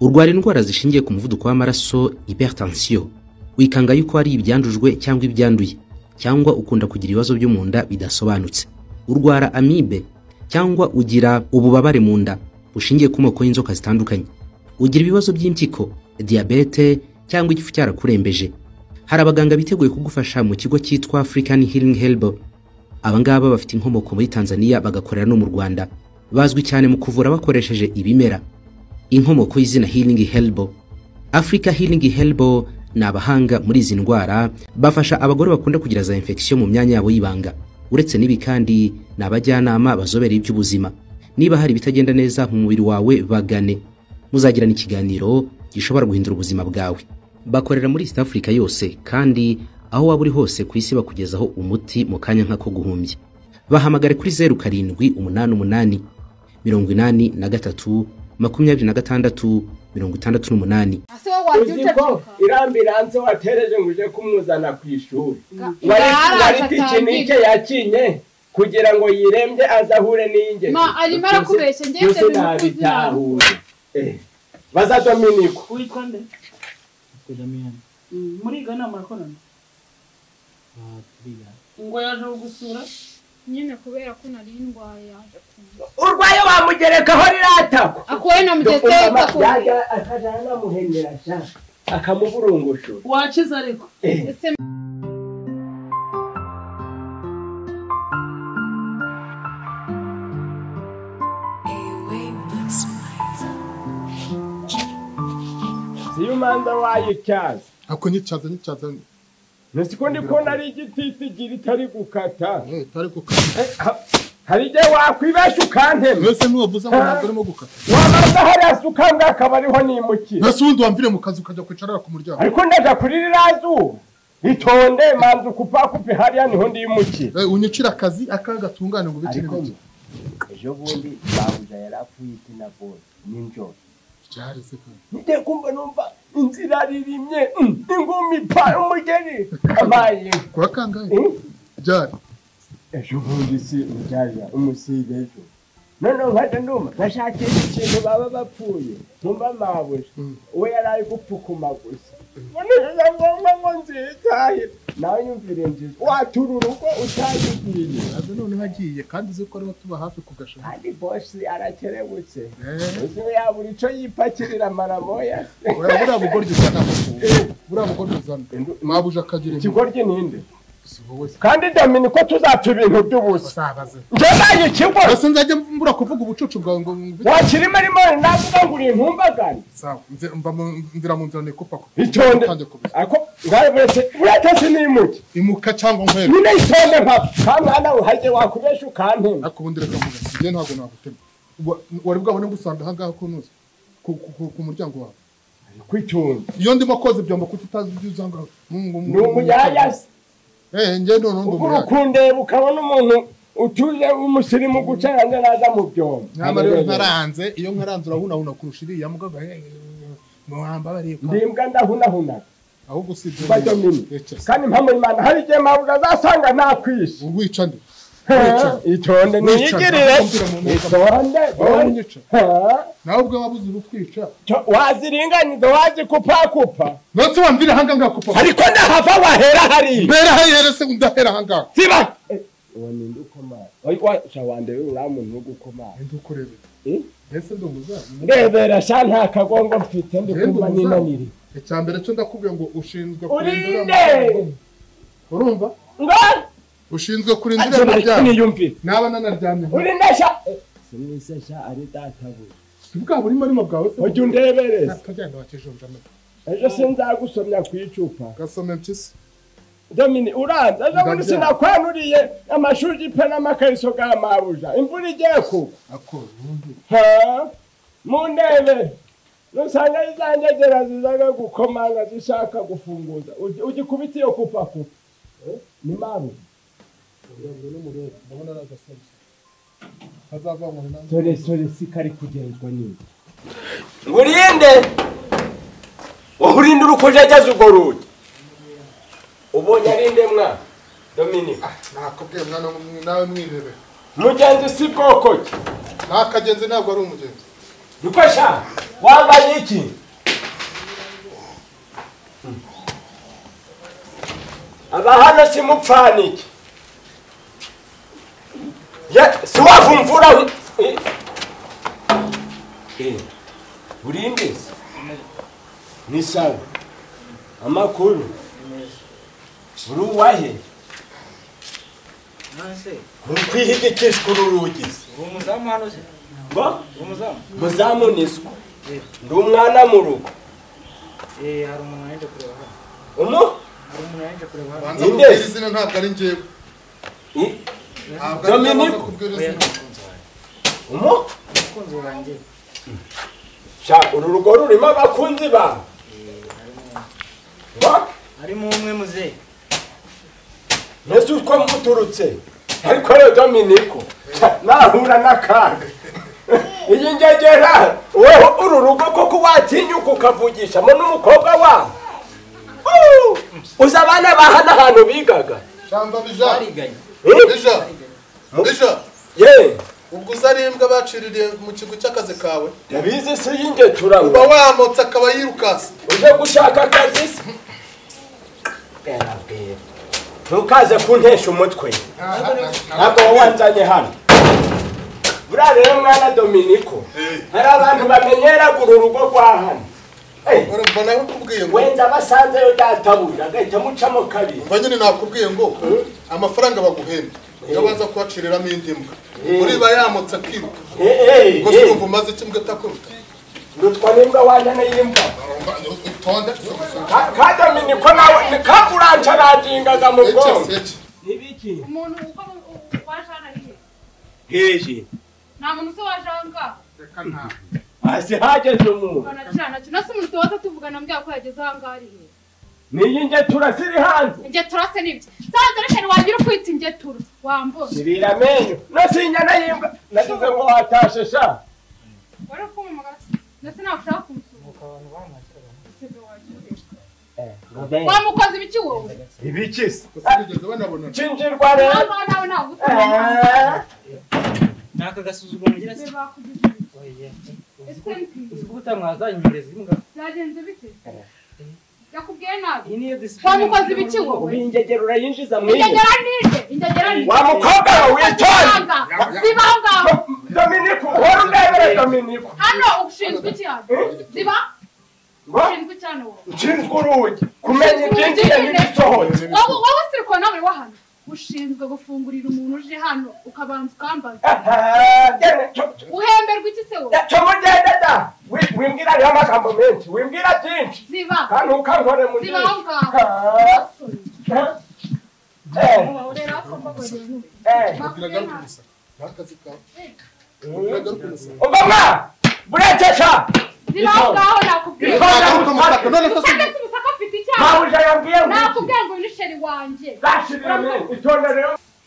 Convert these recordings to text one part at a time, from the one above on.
urwara indwara zishingiye ku muvuduko w'amaraso hypertension wikanga yuko ari ibyandujwe cyangwa ibyanduye cyangwa ukunda kugira ibibazo byo mu nda bidasobanutse urwara amibe cyangwa ugira ububabare mu nda bushingiye ku moko y'inzoka zitandukanye ugira ibibazo by'impyiko diyabete cyangwa igifu cyarakurembeje hari abaganga biteguye kugufasha mu kigo cyitwa African Healing Help abangaba bafite inkomoko muri Tanzania bagakorera no mu Rwanda bazwi cyane mu kuvura bakoresheje ibimera inkomoko y'izina Healing Help Africa Healing Help ni abahanga muri izi ndwara bafasha abagore bakunda kugira za infection mu myanya yabo y'ibanga uretse n'ibi kandi ni abajyanama bazobereye iby'ubuzima niba hari ibitagenda neza mu mubiri wawe bagane muzagirana ikiganiro gishobora guhindura ubuzima bwawe bakorera muri East Africa yose kandi aho waba uri hose ku isi bakugezaho umuti mu kanya nk'ako guhumbya bahamagare kuri zeru karindwi umunani umunani mirongo inani na gatatu makumyabiri na gatandatu mirongo itandatu n'umunani ase wowe wabyutse uziko iriya ambiranse watereje ngo uje kumuzana ku ishuri wari wari araje tikinike atangire yakinye kugira ngo yirembye aze ahure n'ingeri Ma, arimo arakubeshya, njye byose nse ntabitahuye Eh, baza dominiko Witwa nde? Benjamin Muriga inama murakorana? ah, turiga Ngo yaje kugusura? nyine kubera ko nari ndwaye yaje kumva urwaye bamugerekaho riratako akuwe na mugeze akakubwira akajya anamuhenyera sha akamuburungushura Wakize ariko. Eh. ese siyo umanza wayityaza ako nicyaza nicyaza ntizikundi ko nari igititigira itari gukata eh tari gukata Eh, ha- hari igihe wakwibeshya ukantema mbese ntiwavuze ngo ntabwo arimo gukata wabanza hariya se ukambwa akaba ariho nimukira mbese ubundi wamvire mu kazi ukajya kwicarara ku muryango ariko ndaja kuri ririya zuba itonde manza ukupakupe hariya niho ndimukira Eh, unyicira akazi akaga gatungane ngo bikire ariko bike ejo bundi babuja yari apfuye itina bose ninjoro byari se kandi ngiye kumva numva inzira ririmye mm, ingumi pa umugeni abaye kuwa kangahe Mm. byari ejo bundi si ujyaja umusiga ejo noneho nkajya ndumva ngashakira ikintu baba bapfuye nkumva mabuja Mm. we yari ari gupfukuma gusa noneho na ngombwa ngo nzitahire nawe nyumvire nziza watura urugo utagigiye aze noneho agiye kandi uzi ko ariho tuba hafi ku gashami kandi bosi arakerebutse eh uzi we yabura ico yipakirira maramoya oya buriya bugoryi uzana buriya bugoryi uzana mwabuja akagira impuhwe ikigoryi ninde si wowe se kandi dominiko tuzapfa ibintu by'ubusa usabaze nje naye ikigo mbese nzajya mbura kuvuga ubucucu bwawe ngo ngo- wakirimo arimo navuga ngo uri ntumbagare sawa nze- mva mu- ndira mu nzira nikupa ko itonde utange kubiza ako ngaye buretse buretse sinimuke imuka cyangwa nkwere nyine itonde nkapfa ka mwana we hajye wakubesha ukantema ariko ubundi reka mvuga nti njye ntabwo nagutema Wa- wari bwabone gusanga ahangaha ko ntuzi ku, ku, ku, ku muryango wawe kwitonde iyo ndimo koza ibyombo kuko utazi ibyo uzanga mungu ni umuyaya se eh njye no ndo ubura umuyaya ukundeba ukabona umuntu utuje w'umusirimu gucaranga naza mu byobo nyamara rero ntaranze iyo nkaranze urahunahuna kurusha iriya mugabo eh, muhamba bareka ndimbwa ndahunahunaga ahubwo usibye mba domini kandi mpamwe imana hari igihe mpamwe azasanga ntakwishe urwica ndi itonde niyigirire itonde bonye unyica nawe ubwo wabuze urutwica waziringanyiza wazikupakupa nose wamvira ahanga ngaha kupa ariko ndahava wahera hariya mbera hayihere se ndahera ahanga siba uwo ni ndi ukomara ariko washa wande uriya muntu wo gukomara ndi ukurebe Eh? mbese ndumuza ndebera sha nta kagongo mfite ndi Yego, kumva uza. ninaniri icya mbere cyo ndakubwiye ngo ushinzwe kurindira urinde urumva ngo ushinzwe kurindira ati bari imiryango kuniyumvira naba nanaryamye urinde sha sinise sha ari databuja si bwa burimo arimo bwawe se ujya undebereza akajyana bakijunja amata ejo sinzagusomya ku icupa gasome mpyisi domini uranza ejo bundi Ndabya. sinakwanuriye amashuri y'ipe n'amakariso ga mabuja imvura igiye kugwa ako ubundi Ha? mu ndebe usanga izangegera zizaga gukomanga zishaka gufunguza Ugi- ugikubita iyo kupakupa Eh, ni maruja urabona n'umurebe ndabona ari agasome hazavanwa nanjye sore sore sikari kugenzwa neza ngurinde urinde urukujegeza urwo rugi ubonye arinde mwa dominika nakubwiye mwana w'umwe- nawe mwirebere mugenzi si bwoko ki nakagenzi ntabwo ari umugenzi niko sha wambaye iki iki aba hano simupfanike Ya- siwavumvura Eh, eh, burindizi ni sawa amakuru uri uwahe uri kwihigikishwa uru rugi se ngo muzamu niswe ndi umwana mu rugo umu banza Inde. kubwira izina ntabwo ari njyewe i- ntabwo ari njyewe banza Dominique. kubwira izina umu sha uru rugo rurimo abakunzi bawe ngo harimo umwe muzehe mbese uko muturutse ariko rero dominiko sha, nahura n'akaga iyi ngegera wowe uru rugo koko watinyuka ukavugishamo n'umukobwa wawe Uh, uzi abana bahana ahantu bigaga shamba bija bariganye Eh, bija bija ye ubwo uzi ari imbwa baciririye mu kigo cy'akazi kawe yabizi si y'ingeturano uba wamutse akaba yirukasi ujye gushaka akazi se Bwera, ntukaze kuntesha umutwe ntabwo wawanzanye hano buriya rero mwana dominiko hari abantu bamenyera uru rugo rwa hano Eh, urumva nawe ukubwiye ngo wenda basanzeyo databuja agahita amucamo kabiri umva nyine nakubwiye ngo amafaranga baguhemba iyo baza kuhaciriramo indi mbwa uriba yamutse akiruka Eh, eh, gusa eh, urumva umaze iki mbwa itakuruka ndutwa n'imbwa wanjye y'imva utonde Ka- ka dominiko nawe ni ka urancarangingaga mu bwonko ecesi nibiki umuntu uko waje hano ari he heje nta muntu uzi waje aho ngaho hasi hageze umuntu ubona kiriya nacyo nasi umuntu tuba tuvugana mbwira ko yageze aho ngaho ari he niyi ngetura ziri hanze ingetura se ni ibyo nsanze reka ntiwagira ukwita ingetura wambona zibira amenyo nose inyana y'imbwa nagize ngo watashe sha wari ukumumagara ndetse nawe ushaka kumusura Usibye waje ureba. wa mukozi ibiki wowe ibiki se usigeze banabonana cinjirwa rero nawe nawe ntabwo utamenya Eh, naka gasuzuguro ngira se bakugize iki? Ese uzi ni- ko utamwazanyohereza imbwa byagenze bite yakubwiye nabi iyi niyo wa disipurine mukozi ibiki wowe ubu ingegero urayinjiza mu iyi ingegera nije ingegera nije wa mukobwa we witonde ziba aho ngaho dominiko uhora urebere dominiko hano ushinzwe iki hano ziba ngo ushinzwe iki hano wowe nshinzwe urugi kumenya ibyinjiye n'ibisohotse wowe wowe usiri ko nawe wahano ushinzwe gufungurira umuntu uje hano ukabanza ukambaza uhemberwa iki se wowe camugende da Wi- wimbwira rero amagambo menshi wimbwira byinshi ziba kandi ukankore mu ziba aho ngaho Ah, eh, rero ako mbabariye n'ubu. eh. biragaruka gusa n'akazi kawe biragaruka gusa umva burecesha ziba aho ngaho nakubwiye biragaruka umusaka none se si usanga se umusaka afite icyaha mabuja yambwiye ngo nakubwiye ngo nisheri wanjye zashirirane itondere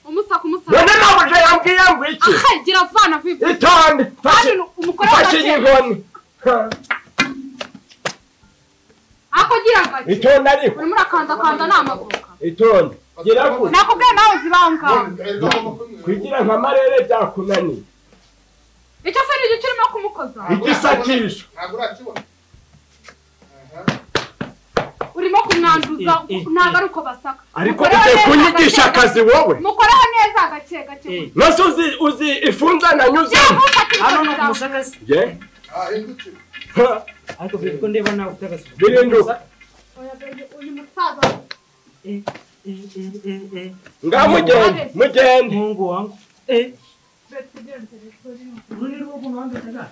umusaka umusaka none mabuja yambwiye ngo iki aha gira vana vipi itonde kandi umugore fashe w'abakene inkoni ako gira gake itonde ariko urimo urakandakanda n'amavuka itonde gira gutya nakubwiye nawe zibangaho kugira nka marere byakunaniye icyo se ni igiciro urimo kumukoza igisakisho ntabwo urakibona urimo kumwanduza ntabwo ari uko basaka ariko Mukoreho ugiye neza kunyigisha gake akazi wowe gake. mukoreho neza gake gake nose uzi uzi ifunza nanyuzemo hano ni ku musaka se je aha hindukira Ha, ariko biri ko ndeba nawe ufite agasuzuguro birinduka uyu musaza Eh, eh, eh, eh, eh. ngaho mugende mugende muhungu wangu Eh, uyu uru ni rwo guhanga cyangwa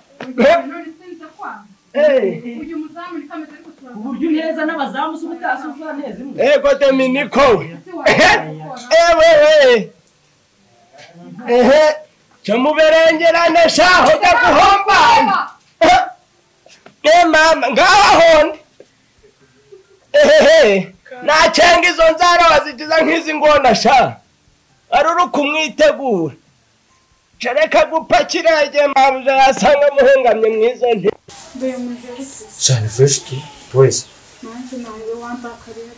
sinze kwa uyu muzamu ni kameze ariko ku turaza buryo uneza n'abazamu se ubutasi usa neza imbwa ego dominiko we se wawe ewewe ehe cyamuberengerane shaho jya guhombana e mama ngahahonde ehehe nacenga izo nzara wazigiza nk'izi ngona sha ari uri kumwitegura cereka gupakira igihe mabuja yasanga muhengamye mwizo nti mbe muzehe cyane fureshi tu wese nanjye nawe wambakarira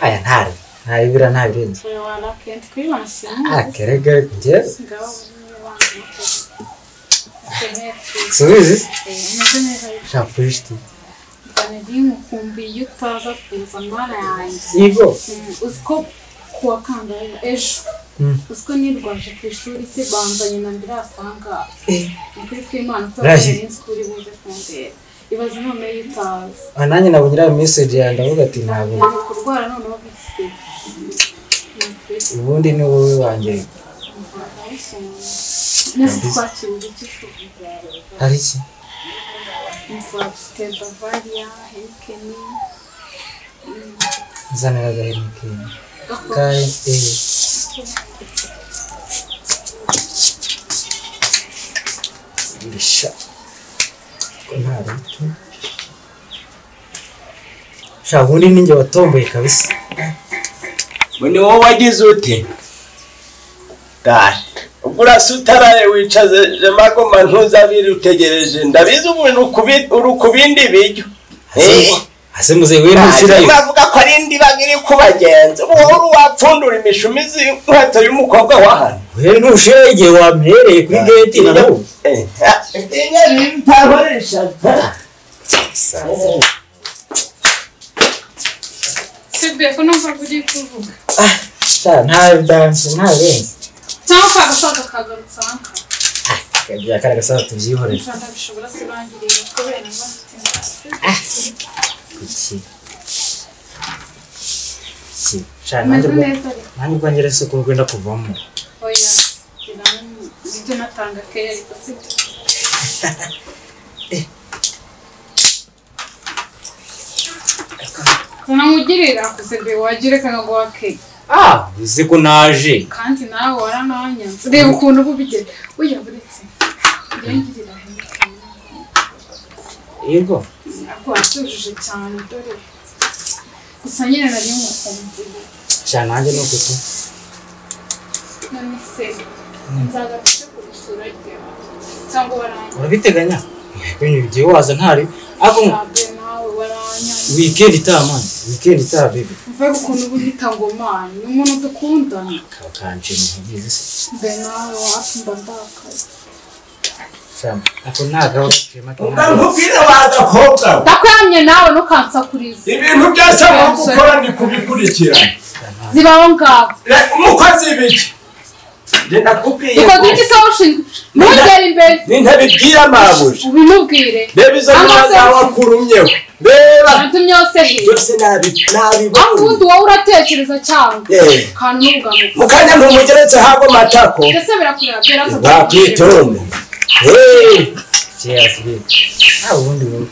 aya ntari ntabibira ntabirenze uyu wana kenti kwibasira akerega njye ngaho niwe wambakarira subizi umeze neza sha fureshi tu cyane bimukumbiye iyo utaza kuza ndwara yanjye Ivo. Mm, uzi ko kuwa kangahe ejo Mm. uzi ko nirwaje ku ishuri se banzanye na ambirasi ahangaha ukuri kw'imana Rahi. utazi iminsi kuri buze kumbera ibaze none iyo utazi Ah, nanjye nabonye iriya meseje yawe ndavuga ati ntabwo ntabwo kurwara noneho bifite ubundi ni wowe wanjye nese twakira uburyo ushobora hari iki nzafite bavaria henikeni nzanira agaheri keza kaye eee bisha ko nta rutu sha ubundi ninjye watomboye kabisa ni wowe wagize ute dare ubwo urasutaraye wicaze jemagoma ntuzabiri utegereje ndabizi umuntu ukubi- uri kubindi biryo hasi muze we ntushyirayo bavuga ko ari indi baga iri kubagenza ubuhoro wapfundura imishumi z'inkweto y'umukobwa wahana we ntushyirayo igihe wampereye kuri geti nawe sebe ko numvaga ugiye kuvuga sha nta danse nta benzi cyangwa kagasaga kagarutse ahangaha byakaraga saa tubyihorere ushaka bishobora kurangirira kubera ngo afite inzara iki iki sha nanjye ubwo- neza rero nanjye ubwanjye rero isuku rwenda kuvamo oya ibyo natanga keya ariko sibyo unamugirira kusebe wagire kanaguha keya ah uzi ko naje kandi nawe warananyanze reba ukuntu uba ubigera oya buretse irangirira yego ntabwo watujuje cyane dore gusa nyine nari umukumbuye sha nanjye ni ukutu none se nzagafite ku isura ryawe cyangwa waranyanze urabiteganya kwenye igihe waza ntari ako nawe waranyanze weekend itaha mani weekend itaha bibi mvuga ukuntu uba uhita ngomani ni umuntu dukundana kakanje mubizi se mbe nawe wapi mba ndakaye sam ako ntaga wakema nkubwire wagakobwa we ndakuramye nawe ntukansakurize ibintu byose mu gukora ni kubikurikirana zibaho ngaho Re- umukozi biki njye nakubwiye ukoze ko- iki se ushinzwe ntugere imbere n'intebe ibwira mabuja ubimubwire reba izo Cyangwa se- mwana wakurumyeho reba natumye yose hirya byose nabi akundi nabibonye wowe uratekereza cyane Eh. akantu n'ubugambo mu kanya ntumugeretse hago matako mbese birakureba byera bakwitonda cheers bibi ah ubundi wowe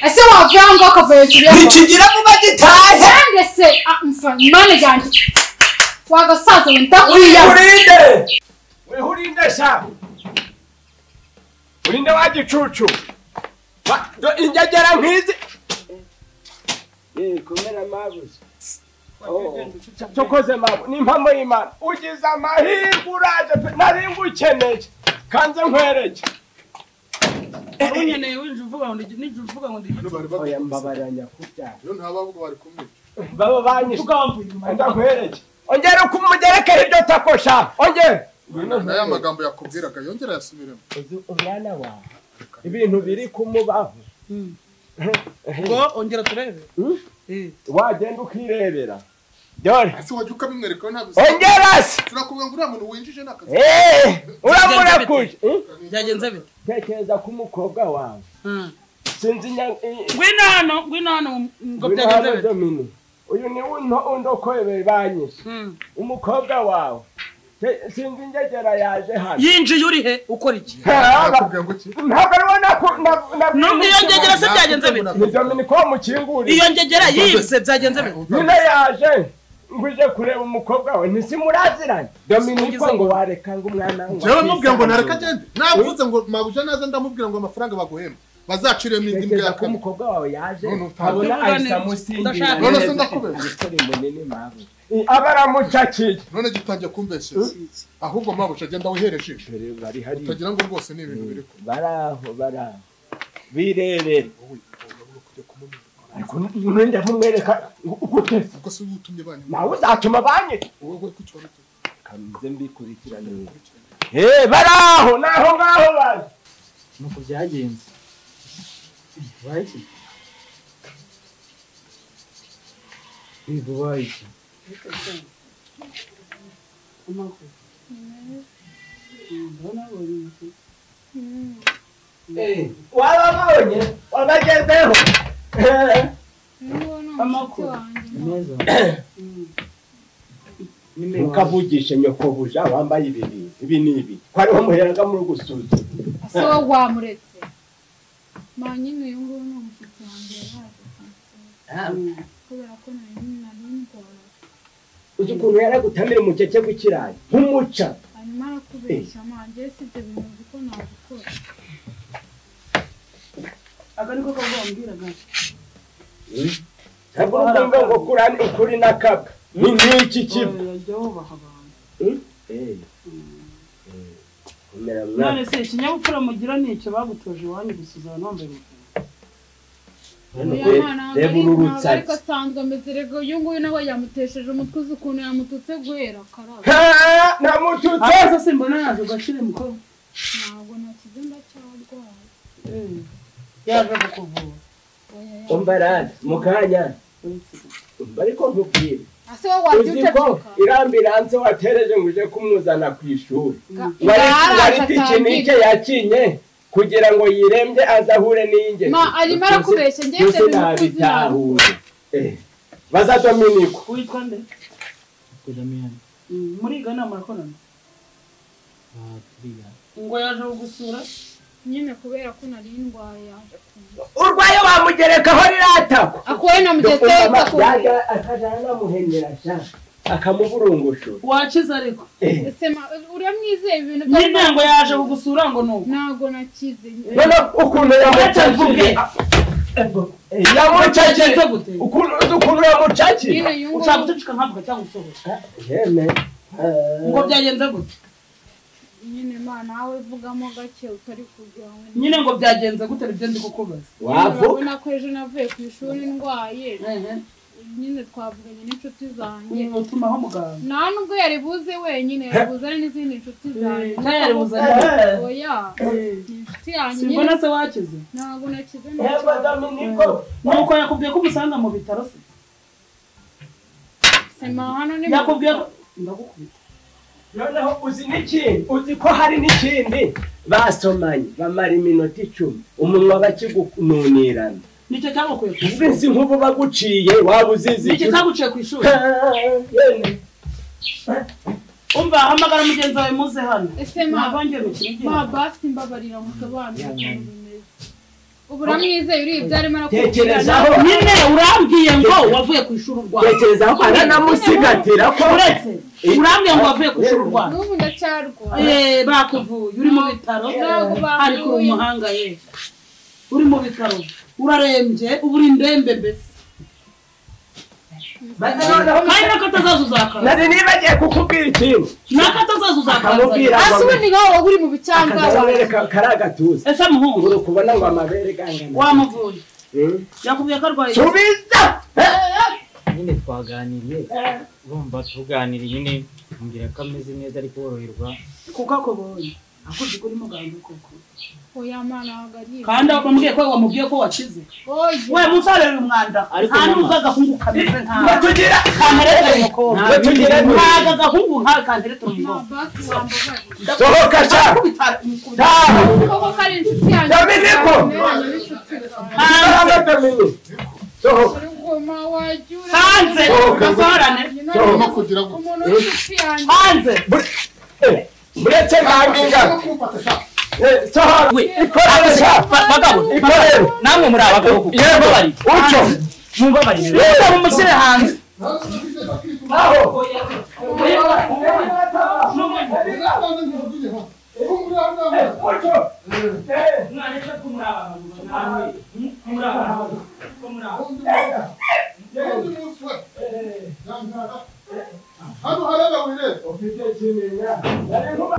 ese wavuye aho ngaho ukavayo turiye ntikigira vuba gitahe kandi se ah, mfa mane ryanjye wagasaza we ndakwiya wihurinde wihurinde sha urinde wa gicucu Ba- do- ingegera nk'izi Eh, komera mabuze tukoze mabu ni impamo y'imana ugize amahirwe uraje pe nari ngukeneye kanze nkwereke unkeneye winjira uvuga ngo ndi- ninjira uvuga ngo ndi oya mbabaranya kubyara iyo nta bavuga bari kumwe baba banyishe ndakwereke ongera uko umugerekera iryo takosha ongera n'aya magambo yakubwiraga yongera yasubiremo uzi umwana wawe ibintu biri kumubaho ngo ongera turebe Eh. wagenda ukirebera dore ese wajya ukabimwereka we ntabwo ongera se turakubwira ngo uriya muntu winjije ni akazi Eh, uramura kuje Eh, byagenze bite tekereza ku mukobwa wawe Mm. sinzi nya- i- ngwino hano ngwino hano ngo Ngwino byagenze hano, bite Domini. uyu ni unto- undokoye banyishe Mm. umukobwa wawe Te- sinzi ingegera yaje hano yinjiye uri he ukora iki ntabwo yakubwira ngo iki ariwe naku- na- na- Nubwo iyo ngegera se byagenze bite ni dominiko wamukinguriye iyo ngegera yibwe byagenze bite nyine yaje nguje kureba umukobwa we ntizimuraziranye dominiko ngo wareka ngo umwana we njyewe mubwira ngo nareka agende navuze ngo mabuja naza ndamubwira ngo amafaranga baguhemba bazaciremo indi mbwa tekereza ya ko kane umukobwa wawe yaje None utazi. abona ahita Ndashaka. none se amusingira ndakubeshya munini mawe aba aramucakiye none gitangiye kumbeshereza ahubwo mabuja agenda wihereje dore bari hariya utagira ngo rwose ni ibintu biri kumwe baraho baraho birebera wowe urabura kujya kumumenya ariko ninde kumwereka gutese ubwo se uyu utumye banyu nawe uzatuma banyita wowe kuki wabituye kamize mbikurikirane baraho naho ngaho bari nuko byagenze Right? Bigo baiki. waba wabonye wanagezeho niwo ni Amakuru. umushyitsi wanjye Meza. ntukavugishe nyokobuja wambaye ibiri ibi ni ibi twariho muheraga muri gusuzuma so wamuretse manyine uyu nguyu ni umushyitsi wanjye yaje kunsura kubera ko nari nari ndora uzi ukuntu yaragutamira umukeke w'ikirayi nk'umuca hanyuma arakubeshya manjye si ibyo bintu uzi ko nabikora aka niko kabwambwiraga ntabwo urumva ngo kuri ukuri na kabwa ni nk'iki kiba yajya wubaha abantu Eh, eh, komera mwana. none se ikinyabupfura mugira ni icyo bagutoje iwanyu gusiza abantu bambaye umupira Hano uriya re- mwana reba wambaye uru ntabwo ariko rutsatsi asanzwe ameze rego uyu nguyu nawe yamutesheje umutwe uzi ukuntu yamututse guhera karaba Ha, namututse ahaza se mbona yaje gakire mukobwa ntabwo nakize ndacyarwaye yaje kukuvura oya ya umbarane mu kanya uretse bariko nkubwire ase wowe uzi ko wabyutse irambiranze watereje ngo uje kumuzana ku ishuri wari wari ngaraje pikinike atangira yakinye kugira ngo yirembye azahure n'inge ma arimo arakubeshya ngewe ibyo bintu uko uzi ntabwo ntabitahure baza dominiko witwa nde Bigo Damian. muriga nama yakorana Ah, Bigo. ngo yaje kugusura nyine kubera ko nari ndwaye yaje kumva urwaye wamugerekaho riratako akuwe na mugeze yaga akajana namuhenera sha akamuburungushu wakize ariko ese ma uramwizeye ibintu nyine ngo yaje kugusura ngo ni uko ntabwo nakize none ukuntu yamucakiye yamucakiye Yagenze gute? ukuntu uzi ukuntu yamucakiye nyine uyu ushaka nguyu guceceka ntabwo cyangwa usohoka yeme ngo byagenze gute nyine ma nawe vugamo gake utari kugira ngo nyine ngo byagenze gute nibyo ndi kukubaza wavuga urabona ko ejo navuye ku ishuri ndwaye nyine twavuganye n'inshuti zanjye utumaho muganga nta nubwo yari buze wenyine yari buzane n'izindi nshuti zanjye nayo yari buzane oya ni inshuti yanjye nyine simbona se wakize ntabwo nakize yego ntakibazo dominiko nuko yakubwiye ko umusanga mu bitaro se sema hano ni mu- yakubwiye ko ndagukubita noneho uzi n'ikindi uzi ko hari n'ikindi basomanye bamara iminota icumi umunwa bakigununirana nicyo cyagukuye ku ishuri iminsi nk'ubu baguciye waba uzizi nicyo cyaguciye ku ishuri umva hamagara mugenzi wawe muze hano ese ma nabongeye gukina ma igihe basi mbabarira musobanurire ukuntu bimeze ubu uramwizeye urebye arimo arakubwira tekerezaho nyine urambwiye ngo wavuye ku ishuri urwaye tekerezaho aranamusigatira ko uretse urambwiye ngo wavuye ku ishuri urwaye n'ubu ndacyarwaye Eh, bakuvuye uri mu bitaro Ntabwo bakuvuye. ariko uri umuhanga ye uri mu bitaro urarembye uba uri indembe mbese kandi nako atazaza uzakaza nari nibagiye kukubwira ikintu nako atazaza Akamubwira. uzakaza hasi ubu ni wowe waba uri mu bicangaza akazabereka kari agatuza ese muhungu uri kubona ngo amabere gangana wamuvuye yakubwiye ko arwaye subiza nyine twaganiriye urumva tuganira nyine mbwira ko ameze neza ari koroherwa kuko akubonye akuzi ko uri muganga koko oya ma ntabwo ari ibyo. kandi wamubwiye ko wamubwiye ko wakize we oya musarere umwanda Ariko nta mama- n'ubwo agahungu kameze nkawe batugira kamerete umukobwa batugira ntabwo agahungu nkawe kanderete ma umukobwa basi wambabarira sohoka sha ndakubita umukubita taha koko ko ari inshuti yanjye Dominiko! ntameranye n'inshuti zanjye Imbaraga dominiko sohoka Uri ngoma wagiye ura- hanze gasorane Nyina Sohoka ntabwo- kugira ngo- umuntu w'inshuti yanjye hanze uretse ntabwo ingana sohora ikorere sha Bagabo, ikorere namwe muri abagabo kuko yego mubabarire. uco Mubabarire. Yego. Mumushyire hanze. aho uco hano haraba wireba ufite kimenya nari nkuba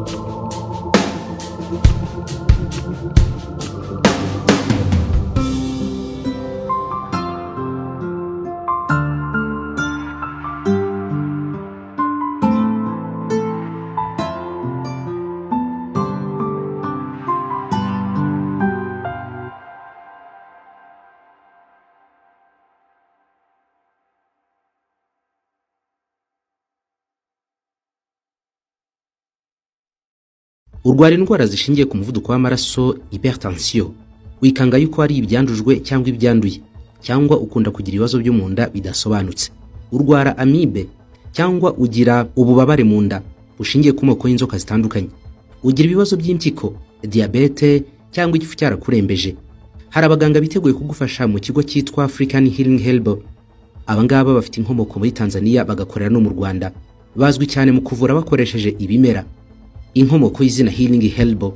urwara indwara zishingiye ku muvuduko w'amaraso hypertension wikanga yuko ari ibyandujwe cyangwa ibyanduye cyangwa ukunda kugira ibibazo byo mu nda bidasobanutse urwara amibe cyangwa ugira ububabare mu nda bushingiye ku moko y'inzoka zitandukanye ugira ibibazo by'impyiko diyabete cyangwa igifu cyarakurembeje hari abaganga biteguye kugufasha mu kigo cyitwa african healing helbo abangaba bafite inkomoko muri tanzania bagakorera no mu rwanda bazwi cyane mu kuvura bakoresheje ibimera inkomoko y'izina healing helbo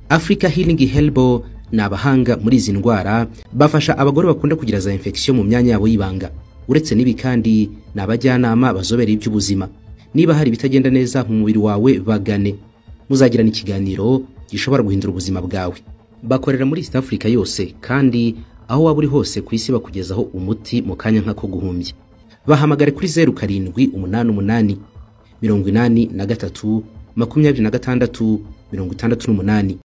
africa healing helbo ni abahanga muri izi ndwara bafasha abagore bakunda kugira za infection mu myanya yabo y'ibanga uretse n'ibi kandi ni abajyanama bazobereye iby'ubuzima niba hari ibitagenda neza mu mubiri wawe bagane muzagirana ikiganiro gishobora guhindura ubuzima bwawe bakorera muri east africa yose kandi aho waba uri hose ku isi bakugezaho umuti mu kanya nk'ako guhumbya bahamagare kuri zeru karindwi umunani umunani mirongo inani na gatatu makumyabiri na gatandatu mirongo itandatu n'umunani